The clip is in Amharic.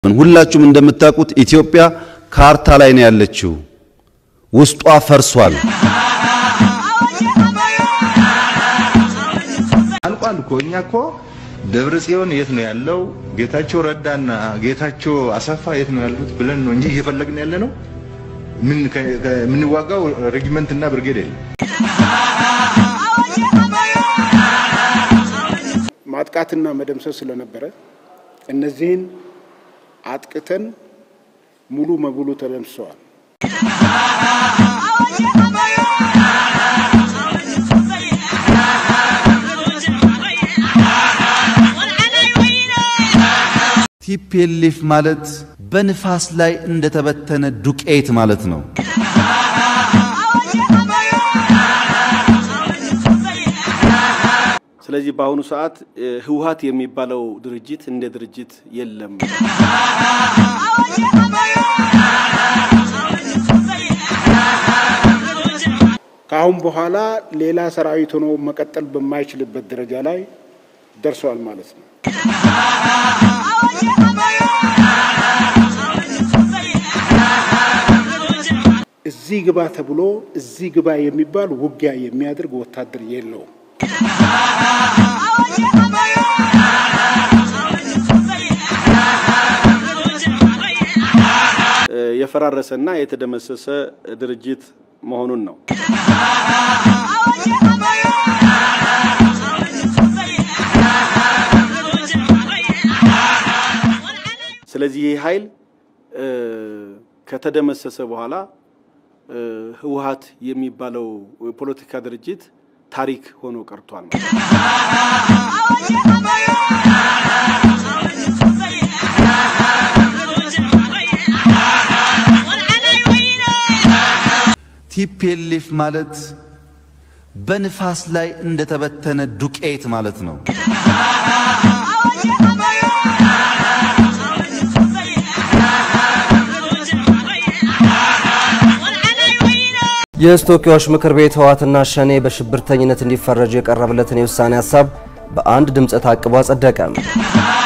ሁላችሁም እንደምታውቁት ኢትዮጵያ ካርታ ላይ ነው ያለችው። ውስጧ ፈርሷል። አልቋል እኮ እኛ እኮ ደብረ ጽዮን የት ነው ያለው? ጌታቸው ረዳና ጌታቸው አሰፋ የት ነው ያሉት ብለን ነው እንጂ እየፈለግን ያለ ነው። ምን የምንዋጋው ሬጊመንት እና ብርጌድ የለም። ማጥቃትና መደምሰስ ስለነበረ እነዚህን አጥቅተን ሙሉ በሙሉ ተደምስሰዋል። ቲፒኤልኤፍ ማለት በንፋስ ላይ እንደተበተነ ዱቄት ማለት ነው። ስለዚህ በአሁኑ ሰዓት ህወሓት የሚባለው ድርጅት እንደ ድርጅት የለም። ከአሁን በኋላ ሌላ ሰራዊት ሆኖ መቀጠል በማይችልበት ደረጃ ላይ ደርሷል ማለት ነው። እዚህ ግባ ተብሎ እዚህ ግባ የሚባል ውጊያ የሚያደርግ ወታደር የለውም። የፈራረሰና የተደመሰሰ ድርጅት መሆኑን ነው። ስለዚህ ይህ ኃይል ከተደመሰሰ በኋላ ህወሓት የሚባለው የፖለቲካ ድርጅት ታሪክ ሆኖ ቀርቷል። ቲፒኤልኤፍ ማለት በንፋስ ላይ እንደተበተነ ዱቄት ማለት ነው። የሕዝብ ተወካዮች ምክር ቤት ህወሓትና ሸኔ በሽብርተኝነት እንዲፈረጁ የቀረበለትን የውሳኔ ሀሳብ በአንድ ድምፀ ተአቅቦ አጸደቀ።